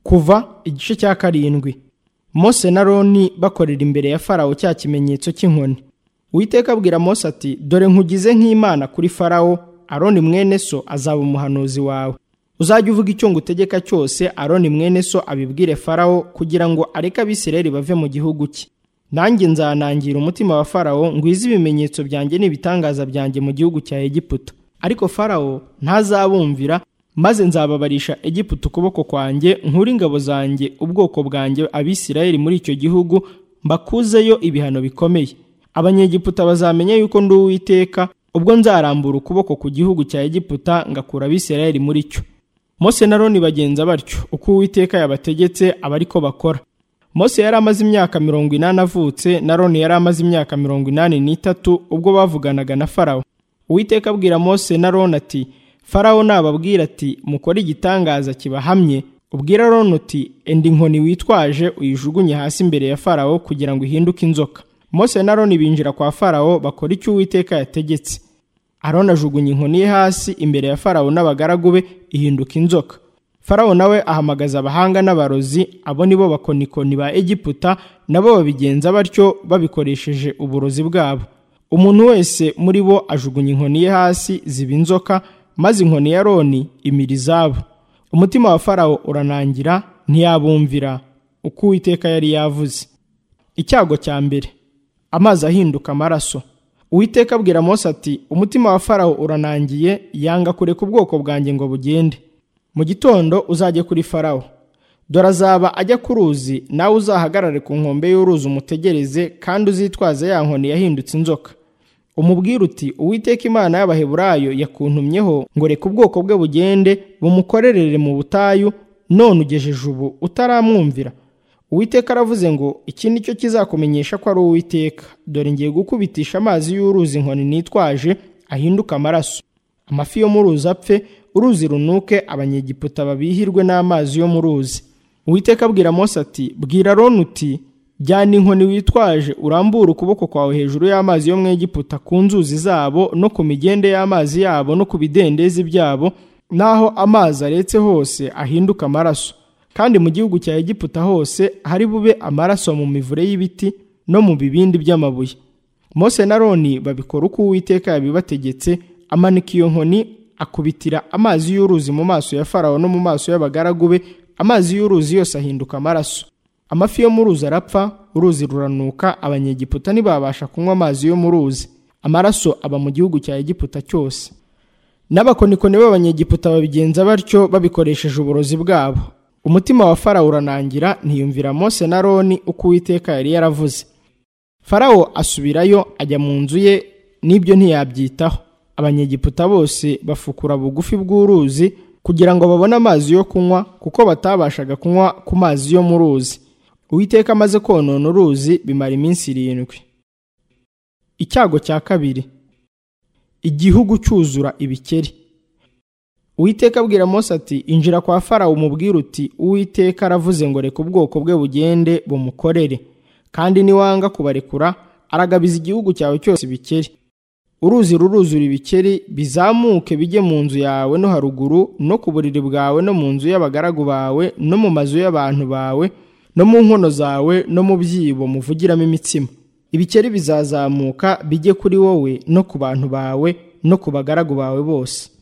kuva igice cya karindwi mose na roni bakorera imbere ya farawo cya kimenyetso cy'inkoni Uwiteka abwira mose ati dore nkugize nk'imana kuri farawo aroni mwene so azaba umuhanuzi wawe uzajya uvuga icyo ngutegeka cyose aroni mwene so abibwire farawo kugira ngo areke abisireri bave mu gihugu cye nanjye nzanangira umutima wa farawo ngwize ibimenyetso byanjye n'ibitangaza byanjye mu gihugu cya egiputa ariko farawo ntazabumvira maze nzababarisha egiputa ukuboko kwanjye nkuri ingabo zanjye ubwoko bwanjye abisirayeli muri icyo gihugu mbakuzeyo ibihano bikomeye abanyegiputa bazamenya yuko ndi uwiteka ubwo nzarambura ukuboko ku gihugu cya egiputa ngakura abisirayeli muri cyo mose na roni bagenza batyo uko uwiteka yabategetse aba ariko bakora mose yari amaze imyaka mirongo inani avutse na roni yari amaze imyaka mirongo inani n'itatu ubwo bavuganaga na farawo uwiteka abwira mose na roni ati farawo nababwira ati mukore igitangaza kibahamye ubwira roni uti enda inkoni witwaje uyijugunye hasi imbere ya farawo kugira ngo ihinduke inzoka mose na roni binjira kwa farawo bakora icyo uwiteka yategetse aroni ajugunya inkoni ye hasi imbere ya farawo n'abagaragu be ihinduka inzoka farawo nawe ahamagaza abahanga n'abarozi abo nibo bakonikoni ba egiputa nabo babigenza batyo babikoresheje uburozi bwabo umuntu wese muri bo ajugunya inkoni ye hasi ziba inzoka maze inkoni ya roni imira izabo umutima wa farawo uranangira ntiyabumvira uko uwiteka yari yavuze icyago cya mbere amazi ahinduka amaraso uwiteka abwira mose ati umutima wa farawo uranangiye yanga kureka ubwoko bwanjye ngo bugende mu gitondo uzajye kuri farawo dore azaba ajya ku ruzi nawe uzahagarare ku nkombe y'uruzi umutegereze kandi uzitwaze ya nkoni yahindutse inzoka umubwira uti uwiteka imana y'abaheburayo yakuntumyeho ngo reka ubwoko bwe bugende bumukorerere mu butayu none ugejeje ubu utaramwumvira uwiteka aravuze ngo iki ni cyo kizakumenyesha ko ari uwiteka dore ngiye gukubitisha amazi y'uruzi inkoni nitwaje ahinduka amaraso amafi yo mu ruzi apfe uruzi runuke abanyegiputa babihirwe n'amazi yo mu ruzi uwiteka abwira mose ati bwira roni uti jyana inkoni witwaje urambura ukuboko kwawe hejuru y'amazi yo mu egiputa ku nzuzi zabo no ku migende y'amazi yabo no ku bidendezi byabo n'aho amazi aretse hose ahinduka amaraso kandi mu gihugu cya egiputa hose hari bube amaraso mu mivure y'ibiti no mu bibindi by'amabuye mose na roni babikora uko uwiteka yabibategetse amanika iyo nkoni akubitira amazi y'uruzi mu maso ya farawo no mu maso y'abagaragu be amazi y'uruzi yose ahinduka amaraso amafi yo mu ruzi arapfa uruzi ruranuka abanyegiputa ntibabasha kunywa amazi yo mu ruzi amaraso aba mu gihugu cya egiputa cyose n'abakonikoni b'abanyegiputa babigenza batyo babikoresheje uburozi bwabo umutima wa farawo uranangira ntiyumvira mose na roni uko uwiteka yari yaravuze farawo asubirayo ajya mu nzu ye n'ibyo ntiyabyitaho abanyegiputa bose bafukura bugufi bw'uruzi kugira ngo babone amazi yo kunywa kuko batabashaga kunywa ku mazi yo mu ruzi uwiteka amaze konona uruzi bimara iminsi irindwi icyago cya kabiri igihugu cyuzura ibikeri uwiteka abwira mose ati injira kwa farawo umubwire uti uwiteka aravuze ngo reka ubwoko bwe bugende bumukorere kandi niwanga kubarekura aragabiza igihugu cyawe cyose ibikeri uruzi ruruzura ibikeri bizamuke bijye mu nzu yawe no haruguru no ku buriri bwawe no mu nzu y'abagaragu bawe no mu mazu y'abantu bawe no mu nkono zawe no mu byibo muvugiramo imitsima ibikeri bizazamuka bijye kuri wowe no ku bantu bawe no ku bagaragu bawe bose